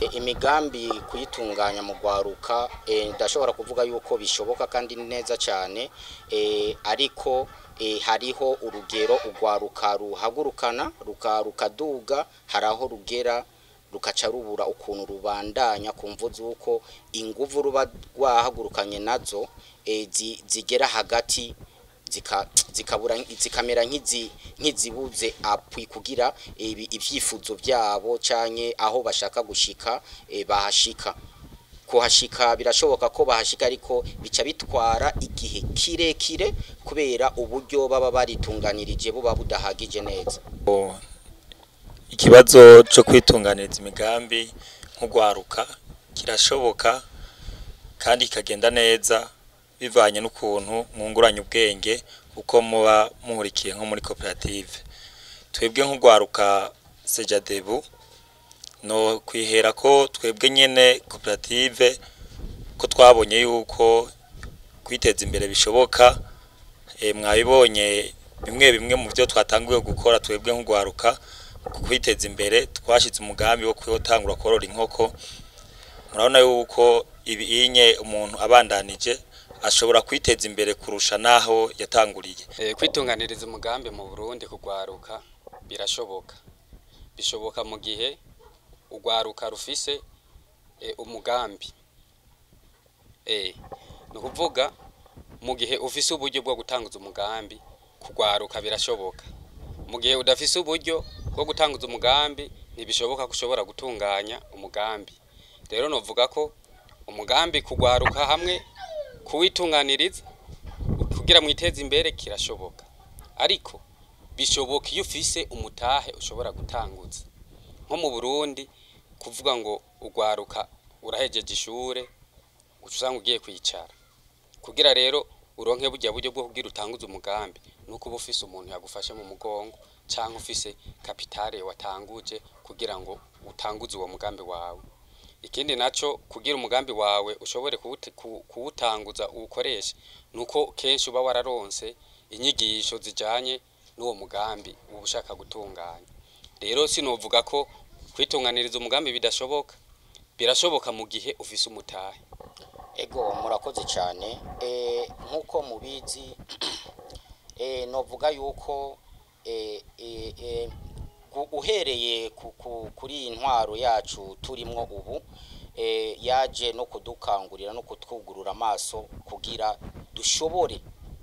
imigambi kuyitunganya mu rwaruka eh, ndashobora kuvuga yuko bishoboka kandi ni neza cyane eh, ariko eh, hariho urugero urwaruka ruhagurukana ruka- rukaduga hari aho rugera rukaca rubura ukuntu rubandanya ku mvu z'uko inguvu ruba rwahagurukanye nazo eh, zi- zigera hagati zika zikabura zikamera nk'izi nk'izibuze apwi kugira ibi ivyifuzo byabo canke aho bashaka gushika e, bahashika kuhashika birashoboka ko bahashika ariko bica bitwara igihe kirekire kubera uburyo baba baritunganirije buba budahagije neza ikibazo cyo kwitunganiriza imigambi nk'ugwaruka kirashoboka kandi kikagenda neza bivanye n'ukuntu mwunguranya ubwenge uko muba muhurikiye nko muri koperative twebwe nk'ugwaruka sejadebu no kwihera ko twebwe nyene koperative ko twabonye yuko kwiteza imbere bishoboka e, mwabibonye bimwe bimwe mu byo twatanguye gukora twebwe nk'ugwaruka ku kwiteza imbere twashize umugambi wo kwitangura korora inkoko murabona yuko ibinye umuntu abandanije ashobora kwiteza imbere kurusha naho yatanguriye Eh, kwitunganiriza umugambi mu Burundi kugwaruka birashoboka bishoboka mu gihe ugwaruka rufise eh, umugambi eh ni ukuvuga mu gihe ufise uburyo bwo gutanguza umugambi kugwaruka birashoboka mu gihe udafise uburyo bwo gutanguza umugambi ntibishoboka ko ushobora gutunganya umugambi rero novuga ko umugambi kugwaruka hamwe kuwitunganiriza kugira mwiteze imbere kirashoboka ariko bishoboka iyo ufise umutahe ushobora gutanguza nko mu Burundi kuvuga ngo ugwaruka urahejeje ishure uca usanga ugiye kwicara kugira rero uronke burya buryo bwo kugira utanguze umugambi nuko uba ufise umuntu yagufashe mu mugongo canke ufise kapitale watanguje kugira ngo utanguze uwo mugambi wawe ikindi naco kugira umugambi wawe ushobore kuwute- ku- kuwutanguza uwukoreshe nuko kenshi uba wararonse inyigisho zijanye n'uwo mugambi uba ushaka gutunganya rero sinovuga ko kwitunganiriza umugambi bidashoboka birashoboka mu gihe ufise umutahe ego murakoze cyane eh nkuko mubizi eh novuga yuko eh eh eh, gu- uhereye ku- ku- kuri iyi ntwaro yacu turimwo ubu eh yaje no kudukangurira no kutwugurura amaso kugira dushobore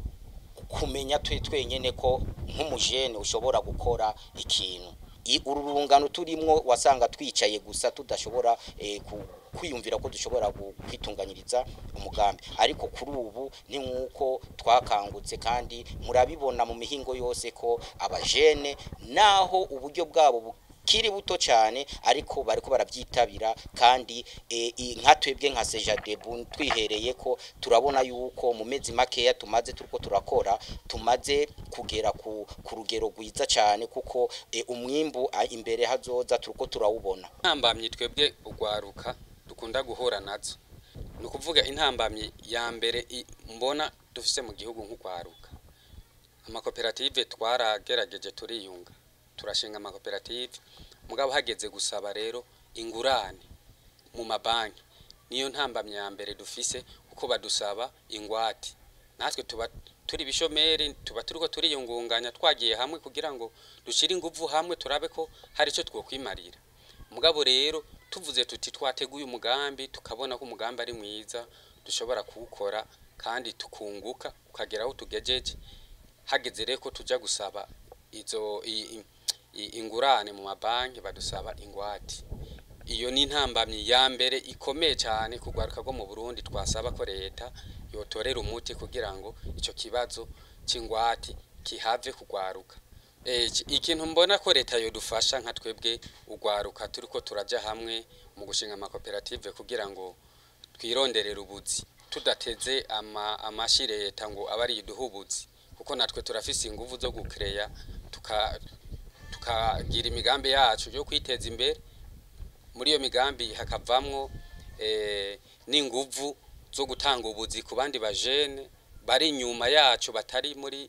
kumenya twe twenyene ko nk'umujene ushobora gukora ikintu I- uru rungano turimwo wasanga twicaye gusa tudashobora eh, ku- kwiyumvira ko dushobora gu- kwitunganyiriza umugambi ariko kuri ubu ni nk'uko twakangutse kandi murabibona mu mihingo yose ko abajene naho uburyo bwabo bukiri buto cyane ariko bariko barabyitabira kandi eh, i- nka twebwe nka sejadebu twihereye ko turabona yuko mu mezi makeya tumaze turiko turakora tumaze kugera ku, ku rugero rwiza cyane kuko eh, umwimbu ah, imbere hazoza turiko turawubona intambamyi twebwe ugwaruka dukunda guhura nazo ni ukuvuga intambamyi ya mbere i- mbona dufise mu gihugu nk'ugwaruka amakoperative twaragerageje turiyunga turashinga amakoperative mugabo hageze gusaba rero ingurane mu mabanki niyo ntambamyi ya mbere dufise kuko badusaba ingwate natwe tuba turi bishomeri tuba turiko turiyungunganya twagiye hamwe kugira ngo dushire inguvu hamwe turabe ko hari ico twokwimarira mugabo rero tuvuze tuti twateguye umugambi tukabona ko umugambi ari mwiza dushobora kuwukora kandi tukunguka ukagera aho tugejeje hageze rero ko tuja gusaba izo i- i- i- ingurane mu mabanki badusaba ingwate iyo ni intambamyi ya mbere ikomeye cyane kugwaruka rwo mu Burundi twasaba ko leta yotorera umuti kugira ngo ico kibazo c'ingwate kihave kugwaruka Eh, iki- ikintu mbona ko leta yodufasha nka twebwe ugwaruka turiko turaja hamwe mu gushinga amakoperative kugira ngo twironderere ubuzi tudateze ama, amashi leta ngo abe ari iduha ubuzi kuko natwe turafise inguvu zo gukereya tuka tukagira imigambi yacu yo kwiteza imbere muri iyo migambi hakavamwo eh, n'inguvu zo gutanga ubuzi ku bandi bajene bari inyuma yacu batari muri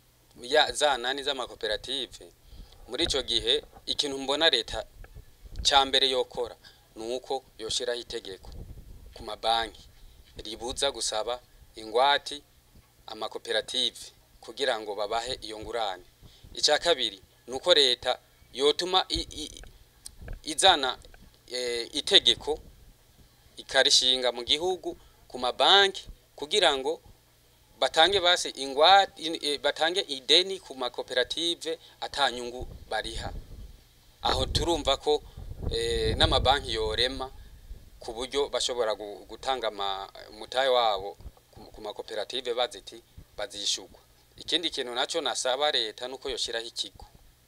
ya za nani z'amakoperative muri ico gihe ikintu mbona leta ca mbere yokora ni uko yoshiraho itegeko ku mabanki ribuza gusaba ingwati amakoperative kugira ngo babahe iyo ngurane icya kabiri ni uko leta yotuma i- i- izana eh, itegeko ikarishinga mu gihugu ku mabanki kugira ngo batange basi ingwate in- eh, batange ideni ku makoperative atanyungu bariha aho turumva ko eh, n'amabanki yorema ku buryo bashobora gu- gutanga ama- umutahe wabo ku- ku makoperative baziti bazishugwa ikindi kintu naco nasaba leta nuko yoshiraho ikigo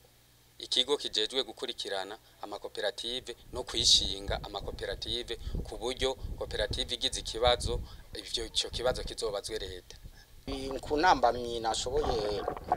ikigo kijejwe gukurikirana amakoperative no kwishinga amakoperative ku buryo koperative igize ikibazo ivyo ico kibazo kizobazwe leta ku ntambamyi nashoboye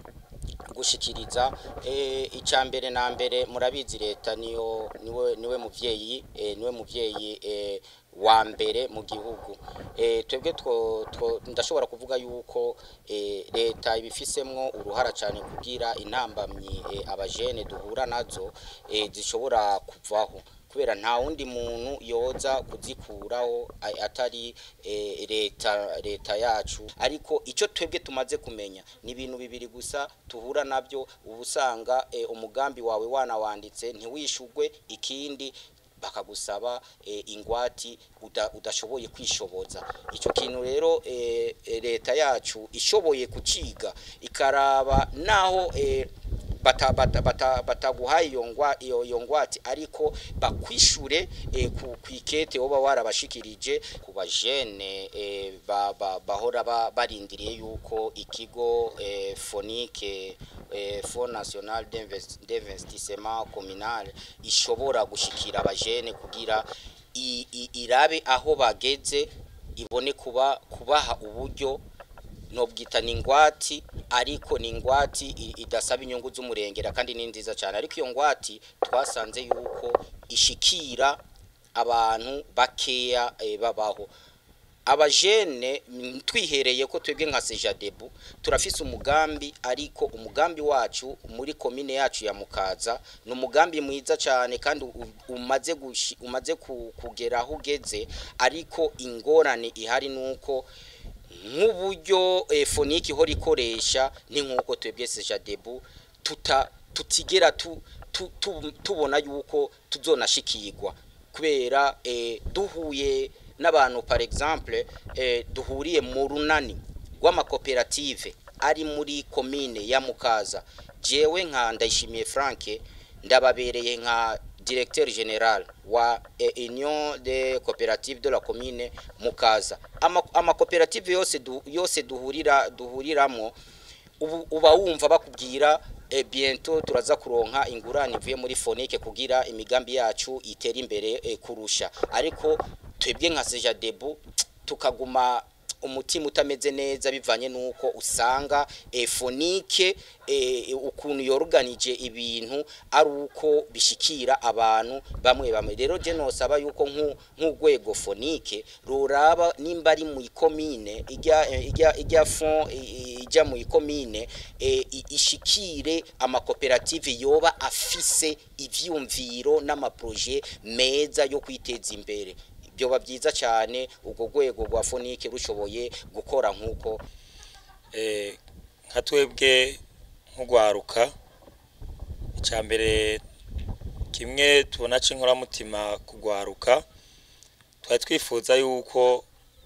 gushikiriza eh, icya mbere na mbere murabizi leta niyo niwe niwe muvyeyi eh, niwe muvyeyi eh, wa mbere mu gihugu eh, twebwe two, two, ndashobora kuvuga yuko eh, leta ibifisemwo uruhara cyane kugira intambamyi eh, abajene duhura nazo eh, zishobora kuvaho kubera nta wundi muntu yoza kuzikuraho a- atari eh, leta leta yacu ariko icyo twebwe tumaze kumenya ni ibintu bibiri gusa tuhura nabyo uba usanga eh, umugambi wawe wanawanditse ntiwishugwe ikindi bakagusaba eh, ingwati uda, udashoboye kwishoboza icyo kintu rero eh, eh, leta yacu ishoboye kuciga ikaraba naho eh, bata bata bata bataguhaye iyo ngwa iyo iyo ngwate ariko bakwishure eh, ku kwikete woba warabashikirije ku bajene eh, ba, ba, bahora ba, barindiriye yuko ikigo eh, fonike eh, Fonds National d'Invest- d'Investissement Communal ishobora gushikira abajene kugira i- i- irabe aho bageze ibone kuba kubaha uburyo nobwita ni ingwati ariko ni ingwati i- idasaba inyungu z'umurengera kandi ni nziza cyane ariko iyo ngwati twasanze yuko ishikira abantu bakeya eh, babaho abajene mm, twihereye ko twebwe nka sejadebu turafise umugambi ariko umugambi wacu muri komine yacu ya mukaza ni umugambi mwiza cyane kandi u- umaze gushi- umaze ku- kugera aho ugeze ariko ingorane ihari nuko nk'uburyo eh, foniki ihora ikoresha ni nk'uko twebwe sejadebu tuta tutigera tu, tu, tu, tubona yuko tuzonashikirwa kubera eh, duhuye n'abantu par exemple eh, duhuriye mu runani rw'amakoperative ari muri komine ya mukaza jewe nka ndayishimiye frank ndababereye nka directeur general wa eh, union de coopérative de la commune mukaza Ama- amakoperative yose du, yose duhurira duhuriramo ubu uba wumva bakubwira e, bientôt turaza kuronka ingurane ivuye muri fonike kugira imigambi yacu itere imbere e, kurusha ariko twebwe nka seja debu tukaguma umutima utameze neza bivanye nuko usanga e, fonike e, ukuntu yoruganije ibintu ari uko bishikira abantu bamwe bamwe rero je nosaba yuko nku- nk'urwego fonike ruraba nimba ari mu ikomine ijya ijya ijya fond i- i- ijya mu ikomine e, i- ishikire amakoperative yoba afise ivyumviro n'amaproje meza yo kwiteza imbere byoba byiza cyane ubwo rwego rwa fonike rushoboye gukora nk'uko Eh, nka twebwe nk'ugwaruka icya mbere kimwe tubona c'inkoramutima kugwaruka twari twifuza yuko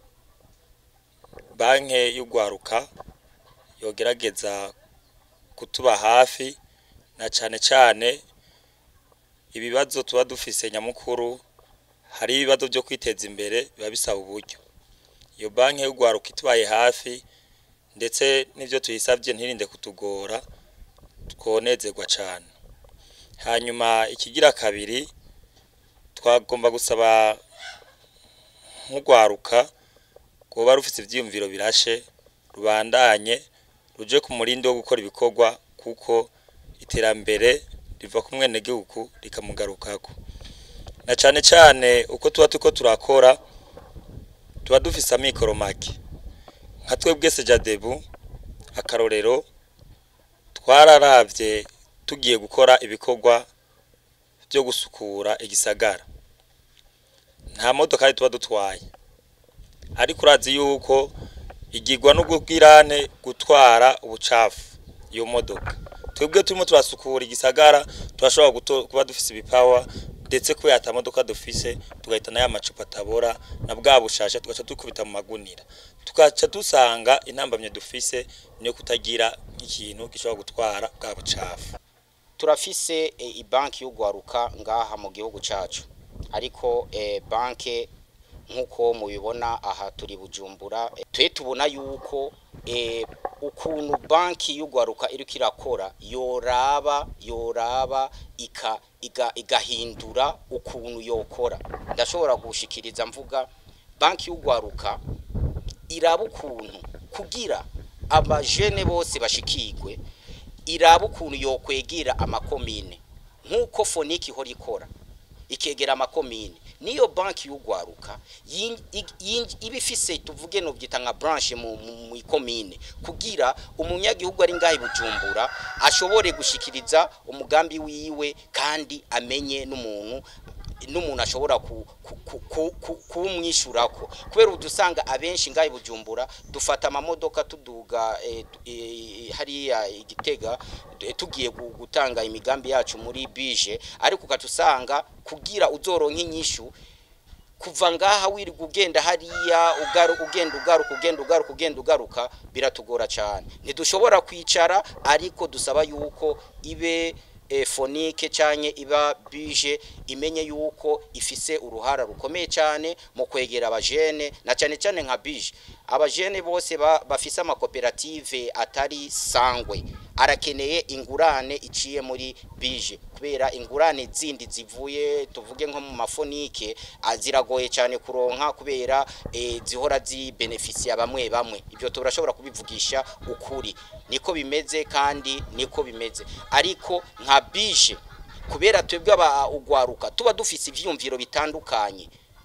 banke y'ugwaruka yogerageza kutuba hafi na cane cane ibibazo tuba dufise nyamukuru hari ibibazo byo kwiteza imbere biba bisaba uburyo iyo banki y'ugwaruka itubaye hafi ndetse n'ibyo tuyisabye ntirinde kutugora twonezerwa cyane hanyuma ikigira kabiri twagomba gusaba nk'ugwaruka kuba rufite ibyiyumviro birashe rubandanye ruje ku murindi wo gukora ibikorwa kuko iterambere riva ku mwenegihugu rikamugarukako na cyane cyane uko tuba turiko turakora tuba dufise amikoro make nka twebwe sejadebu akarorero twararavye tugiye gukora ibikorwa byo gusukura igisagara nta modokari tuba dutwaye ariko urazi yuko igirwa n'ubwirane gutwara ubucafu iyo modoka twebwe turimo turasukura igisagara turashobora guto- kuba dufise ibipawa ndetse kubera ata modoka dufise tugahitana ya macupa atabora na bwa bushasha tugaca dukubita mu magunira tugaca dusanga intambamye dufise niyo kutagira ikintu gishobora gutwara bwa bucafu turafise e, ibanki y'ugwaruka ngaha mu gihugu cacu ariko e, banke nk'uko mubibona aha turi bujumbura e, twe tubona yuko e, ukuntu banki y'ugwaruka iriko irakora yoraba yoraba ika iga, igahindura ukuntu yokora ndashobora gushikiriza mvuga banki y'ugwaruka iraba ukuntu kugira abajene bose bashikirwe iraba ukuntu yokwegera amakomine nk'uko foniki ihora ikora ikegera amakomine niyo banki y'ugwaruka yin- ig- yin- iba ifise tuvuge no byita nka branche mu mu- mu ikomine kugira umunyagihugu ari ngaho i bujumbura ashobore gushikiriza umugambi wiwe kandi amenye n'umuntu n'umuntu ashobora ku- ku- ku- ku- ku- kuwumwishyurako kubera ubu dusanga abenshi ngaho i bujumbura dufata amamodoka tuduga eh, tu- eh, hariya igitega eh, tugiye gu- gutanga imigambi yacu muri bije ariko ugaca usanga kugira uzoronka inyishu kuva ngaha wirirwa ugenda hariya ugaru ugenda ugaruka ugenda ugaruka ugenda ugaruka biratugora cyane ntidushobora kwicara ariko dusaba yuko ibe e, fonike cyanye iba bije imenye yuko ifise uruhara rukomeye cyane mu kwegera abajene na cyane cyane nka bije abajene bose ba, bafise amakoperative atari sangwe arakeneye ingurane iciye muri bije kubera ingurane zindi zivuye tuvuge nko mu mafonike ah, ziragoye cyane kuronka kubera eh, zihora zibenefisiya bamwe bamwe ibyo turashobora kubivugisha ukuri niko bimeze kandi niko bimeze ariko nka bije kubera twebwe aba ugwaruka tuba dufise ivyumviro bitandukanye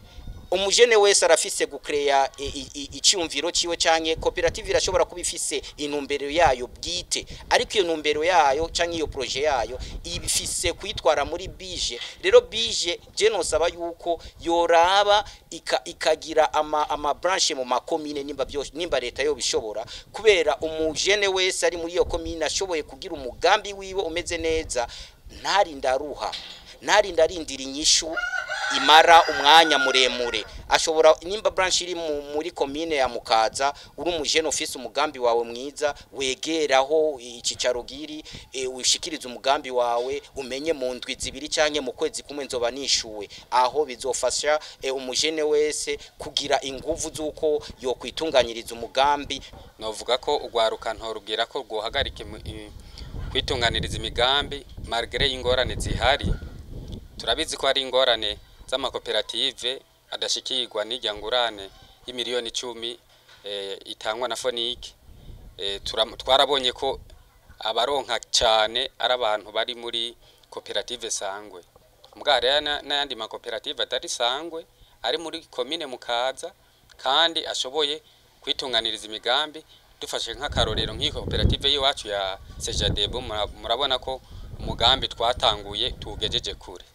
umujene wese arafise gucrea icyumviro ciwe canke koperative irashobora kuba ifise intumbero yayo bwite ariko iyo ntumbero yayo canke iyo projet yayo ibifise kwitwara muri bije rero bije je nosaba yuko yoraba ika, ikagira ama, ama branche mu makomine nimba byose nimba leta yo bishobora kubera umujene wese ari muri iyo komine ashoboye kugira umugambi wiwe umeze neza ntarinda aruha ntarinda arindira inyishu imara umwanya muremure ashobora nimba branch iri mu- muri komine ya mukaza uri umujene office umugambi wawe mwiza wegeraho icicaro giri e, ushikiriza umugambi wawe umenye mu ndwi zibiri canke mu kwezi kumwe nzoba nishuwe aho bizofasha e, umujene wese kugira inguvu z'uko yokwitunganyiriza umugambi novuga ko ugwaruka ntorubwira ko rwohagarika imi- i- kwitunganiriza imigambi malgré ingorane zihari turabizi ko hari ingorane z'amakoperative adashikirwa n'irya ngurane y'imiliyoni icumi eh, itangwa na fonike eh, turam- twarabonye ko abaronka cyane ari abantu bari muri koperative sangwe mbwa rero na- n'ayandi makoperative atari sangwe ari muri komine mukaza kandi ashoboye kwitunganiriza imigambi dufashe nk'akarorero nk'iyi koperative y'iwacu ya sejadebo mura- murabona ko umugambi twatanguye tuwugejeje kure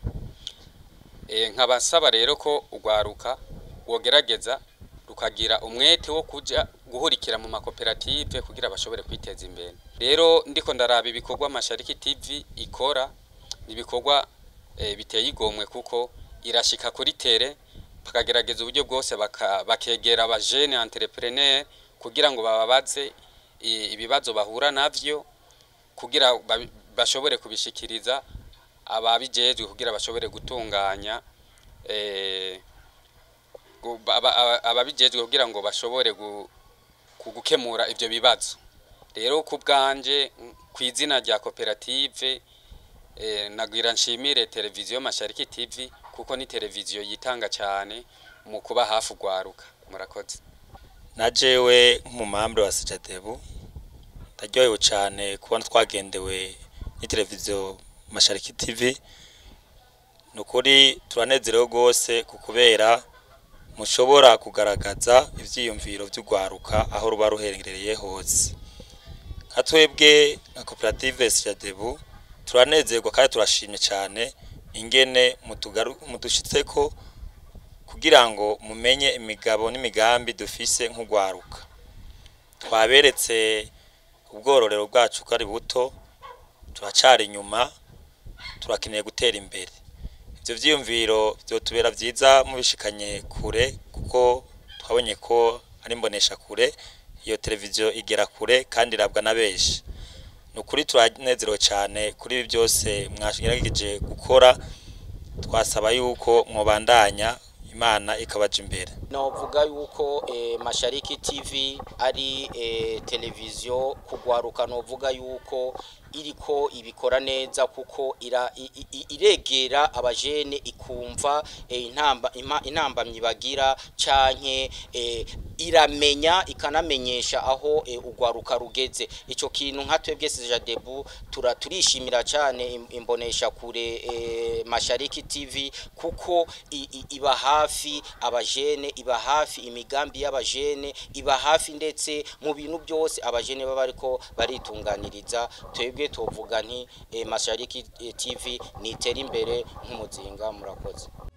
e, nkabasaba rero ko ugwaruka wogerageza rukagira umwete wo kuja guhurikira mu makoperative kugira bashobore kwiteza imbere rero ndiko ndaraba ibikorwa mashariki tv ikora ni ibikorwa e, biteye igomwe kuko irashika kuri tere bakagerageza uburyo bwose baka- bakegera abajene entrepreneur kugira ngo bababaze i- ibibazo bahura navyo kugira ba- bashobore kubishikiriza ababijejwe kugira bashobore gutunganya eh, gu- aba- aba- ababijejwe kugira ngo bashobore gu- ku- gukemura ivyo bibazo rero ku bwanje mm, ku izina rya koperative eh, nagira nshimire televiziyo mashariki tv kuko ni televiziyo yitanga cyane mu kuba hafi ugwaruka murakoze na jewe nk'umumambure wa sejadebu ndaryohewe cyane kubona twagendewe n'iteleviziyo mashariki tv ni ukuri turanezerewe rwose ku kubera mushobora kugaragaza ibyiyumviro by'urwaruka aho ruba ruherereye hose nka twebwe nka koperative sejadebu turanezerwa kandi turashimye cyane ingene mutugaru- mudushitseko kugira ngo mumenye imigabo n'imigambi dufise nk'ugwaruka twaberetse ubwororero bwacu ko ari buto turacari inyuma turakeneye gutera imbere ivyo vyiyumviro vyotubera vyiza mubishikanye kure kuko twabonye ko ari mbonesha kure iyo televiziyo igera kure kandi irabwa na benshi ni ukuri turanezerewe cyane kuri ibi byose mwagerageje gukora twasaba yuko mwobandanya imana ikabaja imbere novuga yuko eh, mashariki tv ari eh, televiziyo kugwaruka novuga yuko iriko ibikora neza kuko ira, i, i, iregera abajene ikumva eh, intamba ima- intambamyi bagira canke eh, iramenya ikanamenyesha aho eh, ugwaruka rugeze ico kintu nka twebwe Sejadebu tura turishimira cyane im- imbonesha kure eh, mashariki tv kuko i, i, iba hafi abajene iba hafi imigambi y'abajene iba hafi ndetse mu bintu byose abajene baba ariko baritunganiriza twebwe tuvuga nti eh, mashariki eh, tv nitera imbere nk'umuzinga murakoze